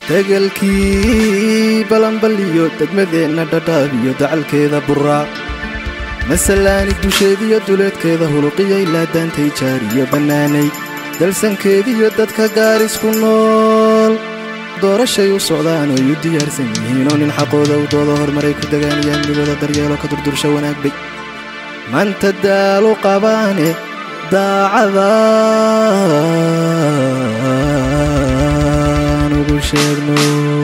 degelkii balanbaliyo degmadeenna dhadhaabiyo dacalkeeda buraaq masalaani dusheediyo duleedkeeda huluqiyo ilaa daantay jaariyo bannaanay dalsankeediyo dadka gaarisku nool doorashay u socdaan oy u diyaarsan yihiinoo nin xaqooda u dooda horumaray ku degaanayaan midooda daryeelo ka durdursha wanaag bay maanta daalu qabaane daacadaan ugu sheegno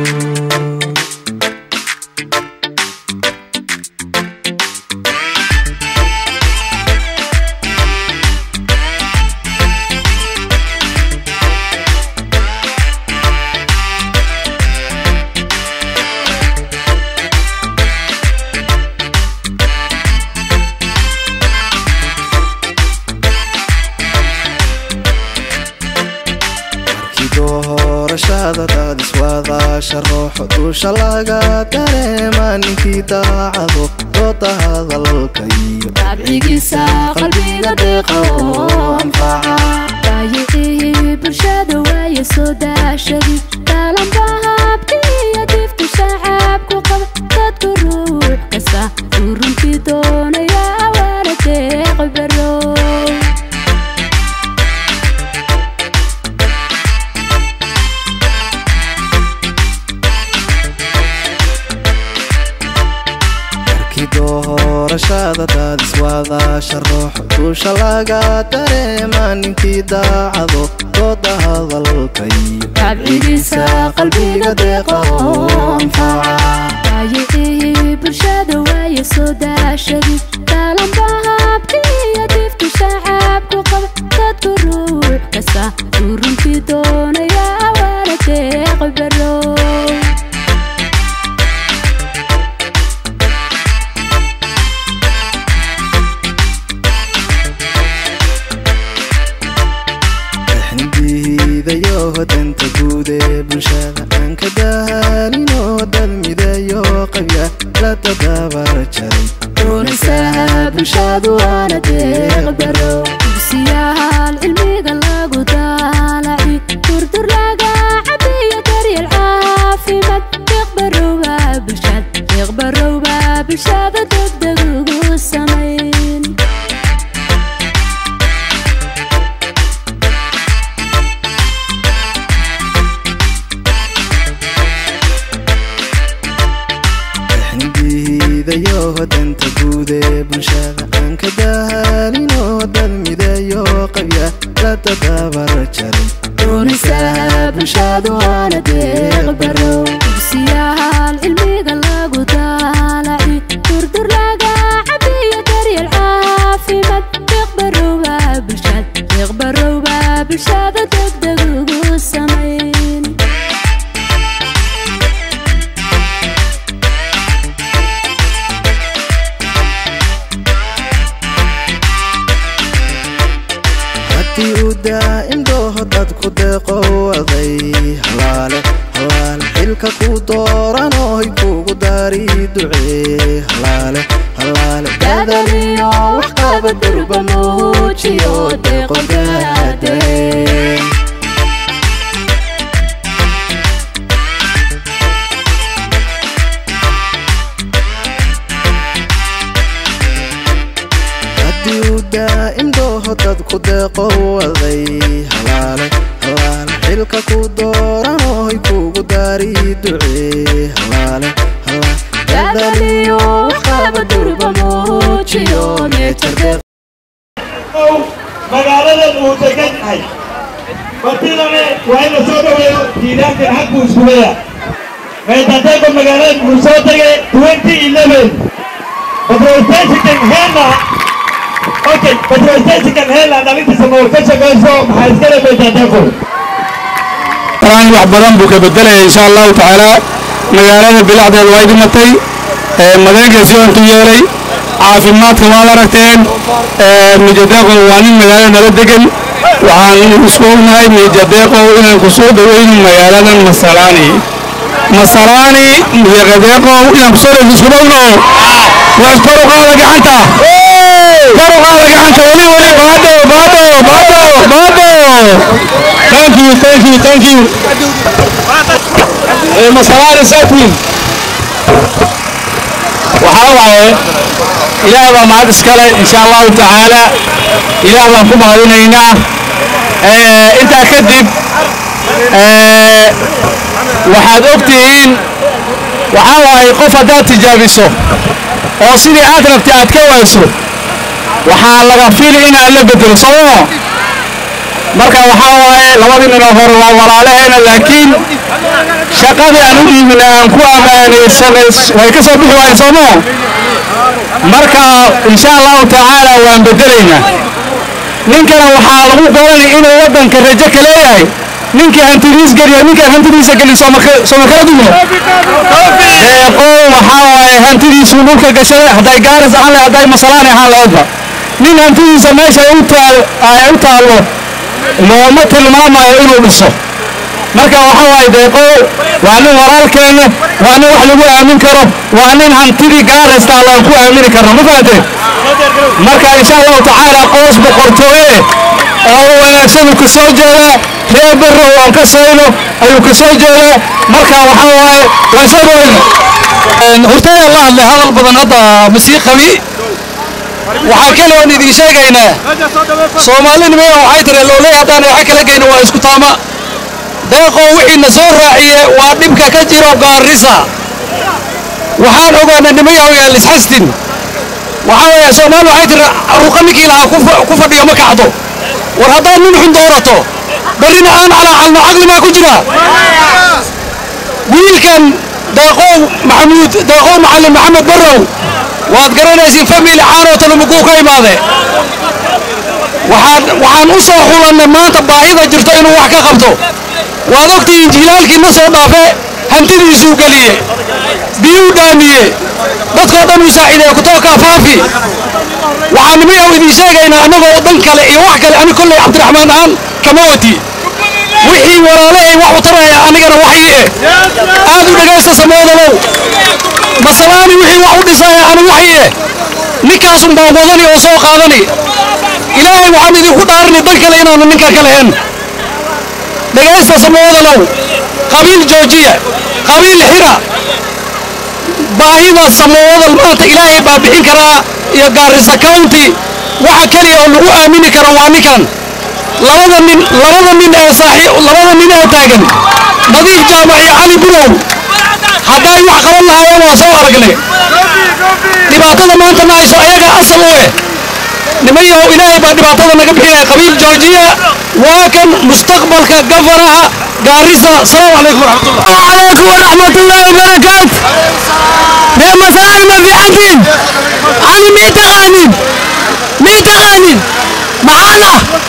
doorashada daadiswaadaasha rooxo duusha laga dareema ninkii daacado dooda hadalka iyo abcigiisa qalbiga deeqa oo anfaca baayicii bulshada waaye soo daashadi daalanba habkiiyo difta shacabku qaba dadku ruux kasta uu runtii doonaya waana deeq barow doorashada daadiswaadaasha rooxo duusha laga dareema ninkii daacado dooda hadalka iyo abcigiisa qalbiga deeqa oo anfaca baayicii bulshada waaye soo daashadi daalanba habkiiyo difta shacabku qaba dadku ruux kasta uu runtii doonaya waana deeq barow diidayo danta guud ee bulshada aan ka daalinoo dad midayo qabya la tadabar jaray doonisaha bulshadu waana deeq barow dugsiyahaan cilmiga lagu daalaci durdur laga cabiyo daryeel caafimaad deeq barowba bulshad deeq barowba bulshada degdeg ugu samayn diidayo danta guud ee bulshada aan ka daalinoo dad midayo qabya la tadabar jaray doonisaha bulshadu waana deeq barow dugsiyahaan cilmiga lagu daalaci durdur laga cabiyo daryeel caafimaad deeq barowba bulshad deeq barowba bulshada degdeg ugu samayn haddii uu daa'im dooho dadku deeqo waday halaale halaale xilka ku dooranoy kugu daari ducee halaale halaale dadaliyo wax qaba durba muujiyo deeqo daadee haddii uu daa'im dooho dadku deeqo waday halaale halaale xilka ku dooranoy kugu daari ducee halaale halaale dadaliyo wax qaba durba muujiyo meetar deeq ow magaaladan uu degan yahay martidane waa in la soo dhaweeyo diidaankan xaggu iskuleya meetadeeko magaaladan uu soo degay twenty eleven patrolstationkan heena okay patrolstationkan heena dhalintiisa nool ka shaqayso maxaa iskale meetadeeko quraan wax badan buu ka bedelaya insha allahu tacaala magaalada bilacdeeda way dhimatay madeegeesi ontu yeelay caafimaadka waad aragteen mijadeeqow waa nin magaalada nala degan waxaan isku ognahay mijadeeqow inaan ku soo dhoweyno magaaladan masalaani masalaani mijadeeqow inaan kusoo dhoweyno isku dhowno waas kor u qaada gacanta kor u qaada gacanta weli weli baado baado baado baado thank you thank you thank you ee masalaani saatiin waxaa waaye ilaah baa mahad iskale insha allahu tacaala ilaah baan ku mahadinaynaa intaa kadib waxaad og tihiin waxaa waaye qof haddaad tijaabiso oo sidii aad rabtay aad ka wayso waxaa laga fili inaad la bedelo sooma marka waxaa waaye labadii ninoo hore waa walaalaheena laakiin shaqadii aan u dhiibina aan ku ammaanaysanay way ka soo bixi waayeen sooma marka insha allahu tacaala waan bedelaynaa ninkana waxaa lagu garanay inuu waddanka rajo ka leeyahay ninkii hantidiis geliya ninkaan hantidiisa gelin sooma kala dumo deeqow waxaa waaye hantidiisuu dhulka gashaday hadday gaaris ahaan lahayd hadday masalaani ahaan lahaydba nin hantidiisa meesha u taal ay u taallo looma tilmaamayo inuu dhiso marka waxaa waaye deeqow waa nin walaalkeena waa nin wax lagu aamin karo waa nin hantidii gaaraysta allaan ku aamini karno ma fahanteen marka insha allahu tacaala qoos boqortooye oo wanaagsan uu ka soo jeedaa reer barrow aan ka sayno ayuu ka soo jeedaa marka waxaa waaye waan soo dhawayna hortaya la hadlay hadal badan hadda masii qabi waxaa kale oon idin sheegaynaa soomaalinimaya waxay tiri looley haddaan waxa kala geyno waa isku taama deeqoo wixiina soo raaciye waa dhibka ka jiro gaarisa waxaan ogaanay nimayaw yaa lisxastin waxaa weeye soomaali waxay tiri ruqa ninkii lahaa ku fadhiyo ma kacdo war haddaad nin xun doorato barrina aan calaacalno caqli maa ku jira wiilkan deeqow maxamuud deeqow macallin maxamed barrow waad garanaysiin famili caanoo talumuguu ka imaade waxaan waxaan u soo xulannay maanta baahida jirto inuu wax ka qabto waad ogtihiin jilaalkii na soo dhaafe hantidiisuu geliye biyuu dhaamiye dadkoo dhan uu saaciideeye kutookaa faafi waxaan nimayaw idiin sheegaynaa annagoo dan kale iyo wax kale ani kolley cabdiraxmaan aan kama wati wixii walaalahay wax u taraya anigana waxii eh aad u dhegaysta samoodalow masalaani wixii wax u dhisaya ani waxii eh ninkaasun baan wadani oo soo qaadani ilaahay waxaan idinku dhaarani dan kale inaanu ninka ka lahayn dhegaysta samoodalow qabiil joojiya qabiil xira baahida samoodal maanta ilaahay baa bixin karaa iyo gaarisa county waxa keliya oo lagu aamini karo waa ninkan labada nin labada nin ee saaxiib labada nin ee taagan nadiif jaamac iyo cali bulow hadday wax qaban lahaayeen waa soo aragnay dhibaatada maanta na hayso ayaga asal u eh nimayahow ilaahay baa dhibaatada naga bixinaya qabiil joojiya waa kan mustaqbalka gafaraha gaarisa asalaamu calaykum waraxmatullah عليكم ورحمة الله وبركاته يا مسائل ما في عندين علي مين تغانين مين تغانين معانا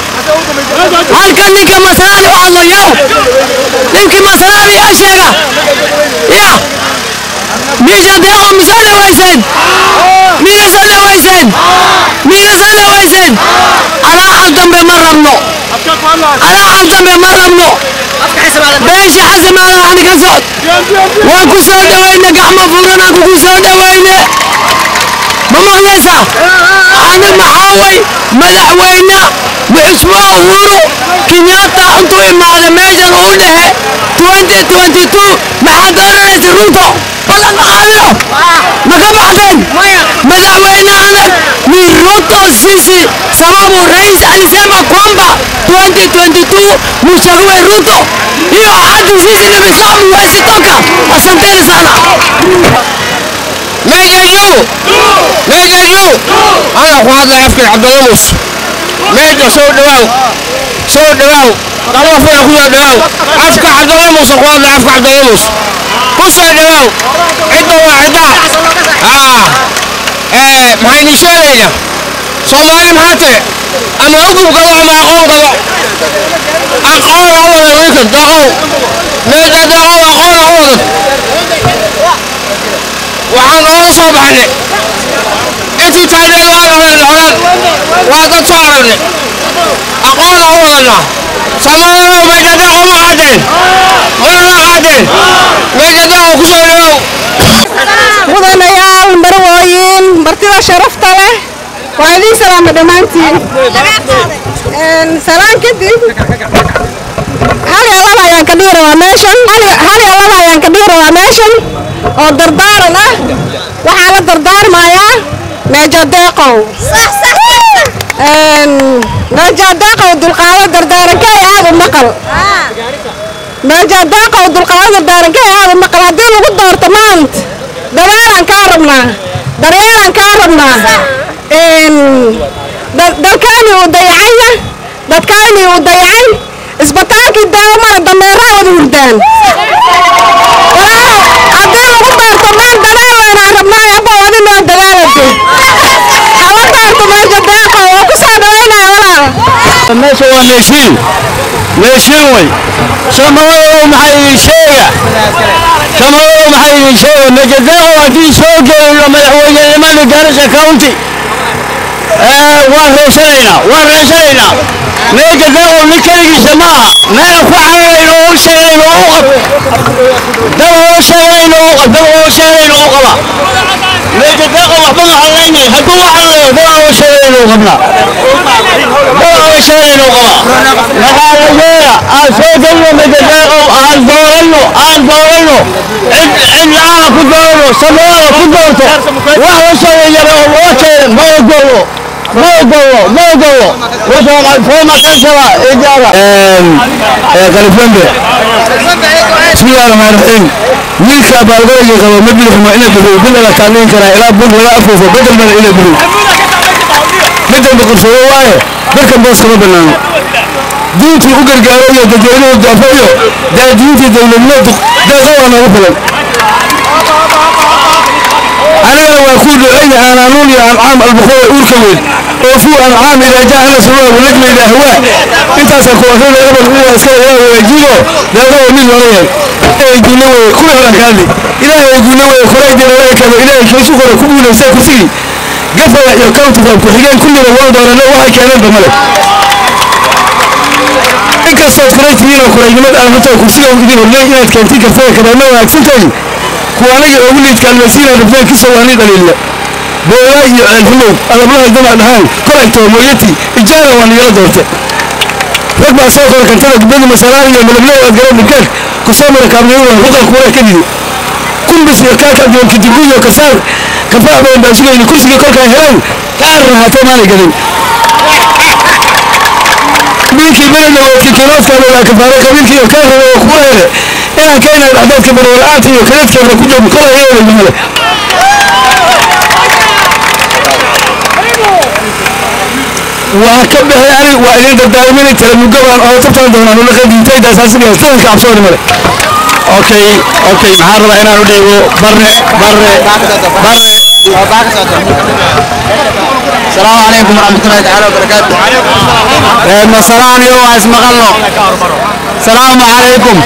هل كان لك مسائل والله يا لك مسائل يا شيخة يا ميجا ديغو مسألة ويسين مين سألة ويسين مين سألة ويسين على عالدم بمرمنو على عالدم بمرمنو beesha xasan maadan ani ka socod waan ku soo dhawayna gacmo furanaan kugu soo dhawayne ma maqlaysaa ani maxaaway madaxweyne muxusmaa uhuru kenyatta intuu imaada meeshan uu dhehe 2022 maxaad oranaysa runto ballan qaadino ma ka baxdeen madaxweyne adag ni ruto sisi sababu rais alisema kwamba 2022 mchague ruto hiyo ahadi sisi nimesabu huwezi toka asanteni sana meja juu meja juu ana ku hadlay afkan cabdalamus meja soo dhawaaw soo dhawaaw laba fula ku soo dhawaaw afka cabdalamus ku hadlay afka cabdalamus ku soo dhawaaw cidda waa cidda aa ee maxay idin sheegaynaa soomaali maxaa tire ama hugub gabo ama aqoon gabo aqoon ha wada wiilkan daqow meja daqow aqoon ha wada waxaan ooga soo baxnay intii taagneed waan oran oran waa dad soo aragnay aqoon aan u wadana samaalow meydadaqo ma qaadeen marna qaadeen meydadaqo ku soo dhawow mudanayaal marwooyin martida sharafta leh waa idiin salaama dhammaantiin salaan kadib hal iyo laba ayaan ka dhihi rabaa meeshan hal iyo laba ayaan ka dhihi meeshan oo dardaaran ah waxaa la dardaarmayaa meejadeeqow meejadeeqow dulqaado dardaaranka aad u maqal meejadeeqow dulqaado dardaaranka aad u maqal haddii lagu doorto maanta dadaalaan kaa rabnaa daryeelaan kaa rabnaa dalkaani uu dayacaya dadkaani uu dayacay isbitaalkii daawamada dameeraa wada hurdaan haddii lagu doorto maan dadaalanaa rabnaa aba wadi noo dadaalade hala doorto meesha deeqo oo ku soo dhawaynaya walaal meesha waa meeshiin meeshiin wey samadow maxaa idin sheega samadow maxaa idin sheega mejadeeqo haddii soo geeyo madaxweynenimada gaarisa county waan reesanaynaa waan reesanaynaa mejadeeqo nin keligiisa maaha meel ku cararayno oo sheegayno u qab dad oo sheegayno u qab dad oo sheegayno u qaba mejadeeqo waxba ma hadlaynay hadduu u hadlayo dad oo sheegayno u qabnaa dad oo sheegayno u qaba maxaa la yeela aan soo gelino mejadeeqo aan dooranno aan dooranno cid cid la-aan ku doorano samada ku doorto wax la sheegayana oo loo keena ma ogolo ma ogolo ma ogolo fooma kansala ijaaba qaliflambe bismillahi rahmaan raxiim wiilka baalgooyga qabo ma bidixmo ina bixiyo bil laga taaliin karaa ilaa bul laga afuufo bedel bana ina bixiyo bedel boqorsado waaye dadkan boos kama banaano diintii u gargaaro iyo dadweynuhu daafo iyo daadiintii dowladnimo deeqa waa noogu filan anigana waa ku ducayna aanaanuun iyo ancaam albukhooy uurka weyn oo fuu ancaam idaa jaa ala sabaa walajma ilaa hawaa intaasaan ku akrina ebel uwa iskala ilaahay waajibo deeqa waa mid hore yahay ilaahay guule weye kuwii horan kaadli ilaahay guule weye koraydina laga kabo ilaahay keesu kore ku guulaysa kursigii gafaya iyo countiga ku-xigeen kulliba waa doorano waxay keeneenba male inkastood kuray tihiinoo kuraynimada aan hutoo kursiga idin horley inaad keentin kartaa kabaana wanaagsantahay kuwa aniga ugu liidkaan masiinaa rabtaan kisa waani dhaliille booyaa iyo ceelhumow adablahay damac dhahaan koragtoo mooyati ijaara waa nigala doorte rag baa soo kora kantada gubadi masalaan iyo malablow aad garan dhibkaag kusoo mara kaabniyada ruqa kuura ka didi kumbis iyo kaaka abdoonki dibu iyo kasaar kafaax badan baa sugayni kursigii kolkaa helaan ka arrahaatay maanay gelin qabiilkii belena oo kikiroodkaada waa kafaare qabiilkii iyo kaa raba oo kugu hele inaan ka inaad axdaadka barwala-aanta iyo kadeedkeeda ku joogo kola yeelay male waa ka baxay ani waa idin dardaarmini kala mugabaan oo tabtaan doonaan ula qadiintaydaas asigaas tadanka cabsooni male okay okay maxaan rabaa inaan u dhiibo barre barre barre السلام عليكم ورحمة الله تعالى وبركاته مسلام يو اسمقلو السلام عليكم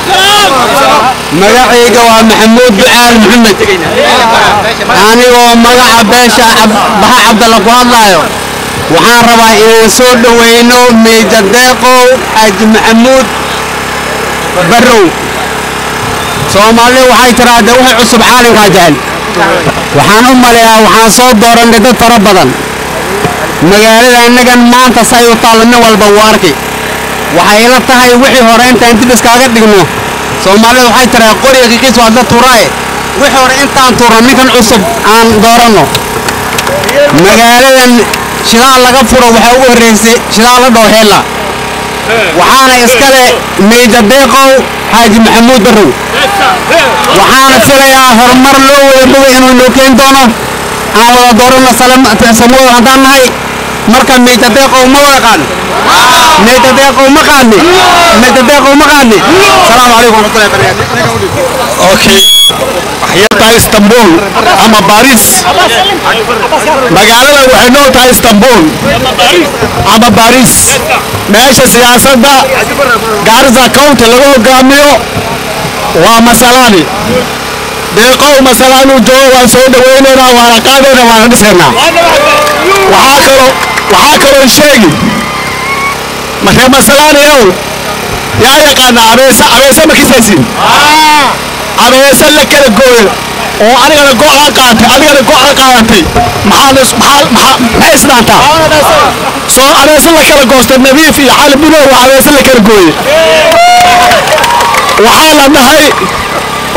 مقعيقة ومحمود بعال محمد أنا ومقع باشا بها عبد الله قوالله waxaan rabaa inaan soo dhaweyno miijadeeqow xaaji maxamuud barrow soomaali waxay tiraahda wixii cusub caalinkaa jecel waxaan u maleeyaa waxaan soo doorannay dad fara badan magaalada annagan maanta say u taallo nin walba wuu arki waxay ila tahay wixii hore intaan dib iskaaga dhigno soomaalida waxay tiraa qoriga kikiis waa dad turaaye wixii hore intaan turno ninkan cusub aan dooranno magaaladan shidaal laga furo waxaa ugu horreysay shidaal la dhoo heella waxaana iskale miija deeqow xaaji maxamuud barrow waxaana filayaa horumar loo wada bogay inuu inoo keeni doono aan wada dooranno samuel haddaan nahay marka miija deeqow ma wada qaadni miija deeqow ma qaadni miija deeqow ma qaadni salaamu calaykum waraxmatullahi wabarakaatu okay waxay tahay istanbul ama baris magaalada waxay noo tahay istanbul ama baris meesha siyaasadda gaarisa county lagu hogaamiyo waa masalaani deeqow masalaanuu joogo waan soo dhawaynaynaa waana qaadayna waana dhisaynaa waxaa kaloo waxaa kaloo sheegi markee masalaani ow yaa yaqaana abeesa abeesa ma kisaysin abeesa la kala gooyo oo anigana go-aan qaatay adigana go-aan qaadatay maxay isdhaantaa soo abeesa la kala goostay nadiif iyo cali buno waa abeesa la kala gooye waxaa la dhahay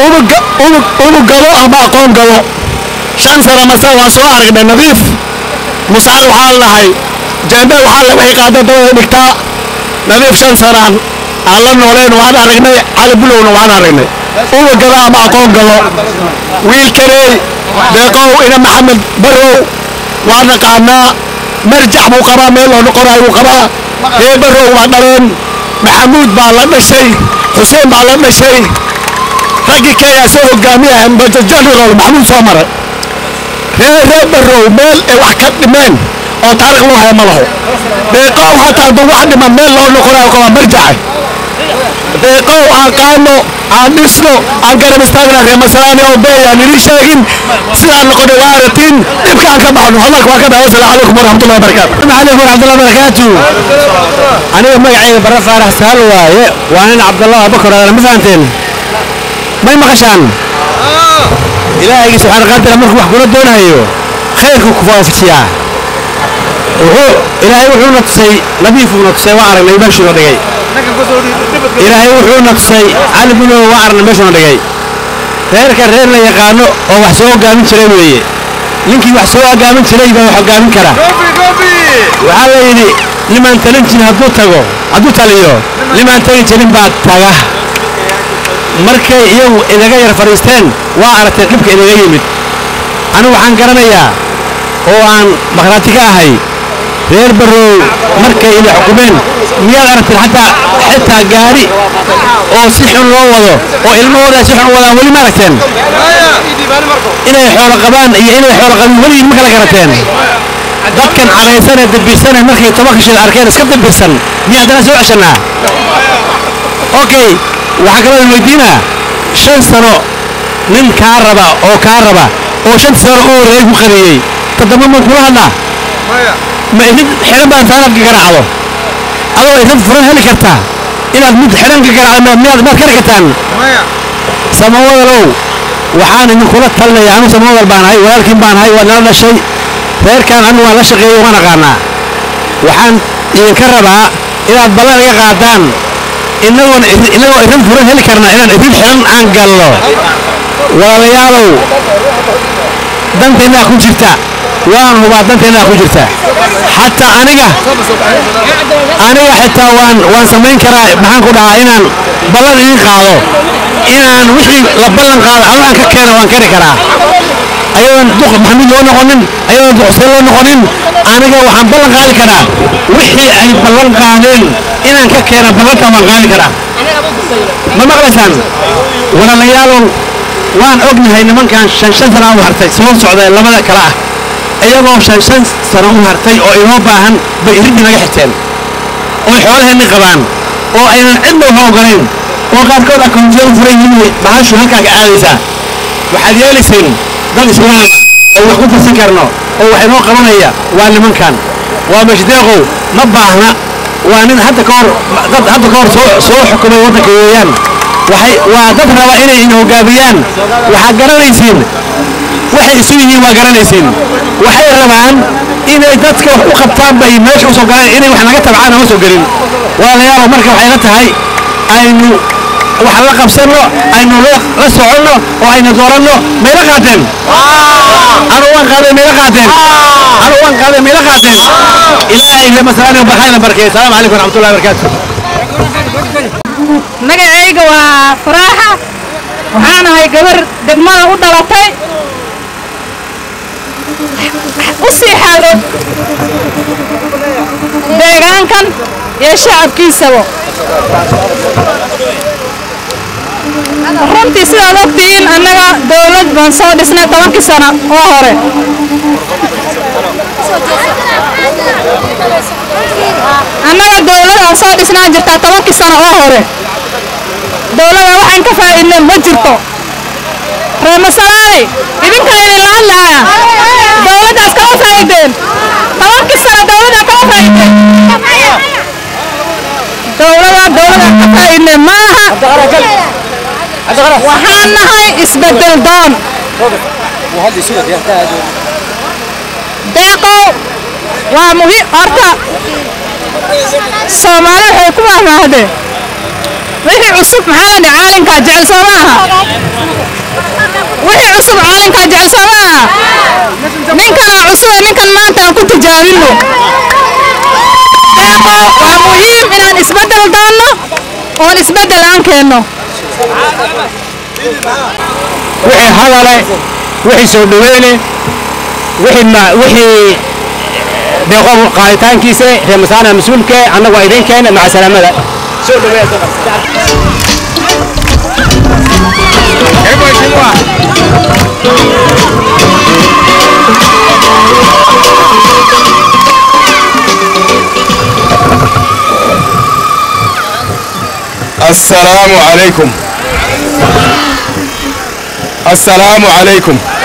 unug galo ama aqoon galo shan sano mase waa soo aragnay nadiif musaal waxaa lahay jaambe waxaa la waxay qaada dabada dhigtaa nadiif shan sanaan aan la nooleen waan aragnay cali bulowna waan aragnay unug galo ama aqoon galo wiilkaney deeqow ina maxamed barow waa naqaanaa marjax buu qabaa meel loo noqonaay buu qabaa ree barow waa dhaleen maxamuud baa la dhashay xuseen baa la dhashay raggii kenya soo hogaamiyahan major general maxamuud soo maray ree ree barow meel ay wax ka dhimeen oo taariikh loo haya ma laho deeqow hataa hadduu wax dhiman meel loo noqonayo qabaa marjaxe deeqow aan qaano aan dhisno aan garab istaagna ree masalaani oo beey aan idin sheegin sidaan noqonay waa aratiin dhibka aan ka baxno hadalka waa ka dhahay wasalaamu calaykum waraxmatullahi wabarakaatu عليكم ورحمة الله وبركاته أنا مقعي برا فارح سهل واي وأنا عبد الله بكر أنا مثلا ما يمقشان إلهي سبحانه قادر أمرك وحكونا دون هيو خيرك كفاف سياه وهو إلهي وحو نقصي نبيف نقصي وعرق نيباشي ودقي إلهي وحو نقصي علي بنو وعرق نيباشي ودقي reerka reer la yaqaano oo wax soo hogaamin jiray weeye ninkii wax soo hogaamin jiray baa wax hogaamin kara waxaa la yidhi nimaan talin jirin hadduu tago hadduu taliyo nimaan tagi jirin baa taga markay iyagu inaga yar fadhiisteen waa aragtay dhibka inaga yimid anigu waxaan garanayaa oo aan maqhraati ka ahay reer barrow markay ina xukumeen miyaad aragteen xataa xitaa gaari oo si xun loo wado oo ilmahooda si xun u wadaan weli ma aragteen inay xoolo qabaan iyo inay xoolo qabin weligii ma kala garateen dadkan cadaysan ee dambirsane markay tobanka shil arkeen iska dambirsan miyaa haddana soo ceshanaa okay waxaa kaloo idin weydiinaa shan sano nin kaa raba oo kaa raba oo shantii sano u horreeyay ku qadeeyey toddoba ma kula hadlaa ma idin xidhan baan faanadka garaacdo adoo idin furan heli kartaa inaad mid xidhan ka garaacdo miyaad maad kari kartaan samawadalow waxaan idinkula talinaya anu samawadal baan ahay walaalkiin baan ahay waa nala dhashay reerkan anigu waan la shaqeeyey waan aqaanaa waxaan idinka rabaa inaad ballan iga qaadaan inagoon inagoo idin furan heli karnaa inaan idin xidhan aan gallo walaalayaalow danteennaa ku jirta waan hubaa danteennaa ku jirta xataa aniga aniga xitaa waan waan samayn karaa maxaan ku dhahaa inaan ballan idin qaado inaan wixii la ballan qaado anu aan ka keeno waan kari karaa ayadoon duq maxamuud loo noqonin ayadoon duq xuseen loo noqonin aniga waxaan ballan qaadi karaa wixii ay ballan qaadeen inaan ka keeno ballantaa waan qaadi karaa ma maqlaysaan walaalayaalow waan ognahay nimankan shan shan sana u hartay soo socda labada kale ah iyagoo shan shan sano u hartay oo inoo baahan bay iridii naga xigteen oo xoolaheenni qabaan oo aynan cidna uga ogolayn oo qaarkood akoontiya u furan yihiin bahashu halkaa ka aadaysaa waxaad yeelayseen dad islaam oo wax ku tirsan karno oo wax inoo qabanaya waa nimankan waa mashdeeqow ma baahna waa nin hadda ka hor dad hadda ka hor soo soo xukumay waddanka weeyaan waxay waa dad raba inay in hogaamiyaan waxaad garanaysiin waxay isu yihiin waa garanaysiin waxay rabaan inay dadka wax u qabtaan bay meesha usoo galeen inay wax naga tabcaan ama soo gelin walaalayaal marka waxay la tahay aynu wax la qabsanno aynu la la soconno oo aynu dooranno mayla qaateen anu waan qaaday mayla qaateen anu waan qaaday mayla qaateen ilaahay le masalaani barxayna barkeey asalaamu calaykum waraxmatullahi wabarakaatu magacayga waa faraaxa waxaan ahay gabar degmada u dhalatay u sii xaalod deegaankan iyo shacabkiisaba runtii sidaad ogtihiin annaga dowlad baan soo dhisnay tobankii sano oo hore annaga dowlad aan soo dhisnaan jirtaa tobankii sano oo hore dowlada waxaan ka faa'iidnay ma jirto reemasalaani idinka idinla hadlaaya dowladdaas kama faa'iideen tobankii sano dowladda kama faa'iideen dowlada dowladaan ka faa'iidnay maaha waxaan nahay isbedel doon deeqow waa muhiim horta soomaali waxay ku mahmaahdeen wixii cusub maxaa la dhihi caalinkaa jecel soo maaha halkan maanta aan ku tijaabino deeqo waa muhiim inaan isbeddel doonno oon isbeddel aan keenno wixii hadale wixii soo dhaweyne wixii ma- wixii deeqo qaaditaankiisa reer masaana mas-uulke annagu waa idin keena maca salaamada soo dhaweeya السلام عليكم السلام عليكم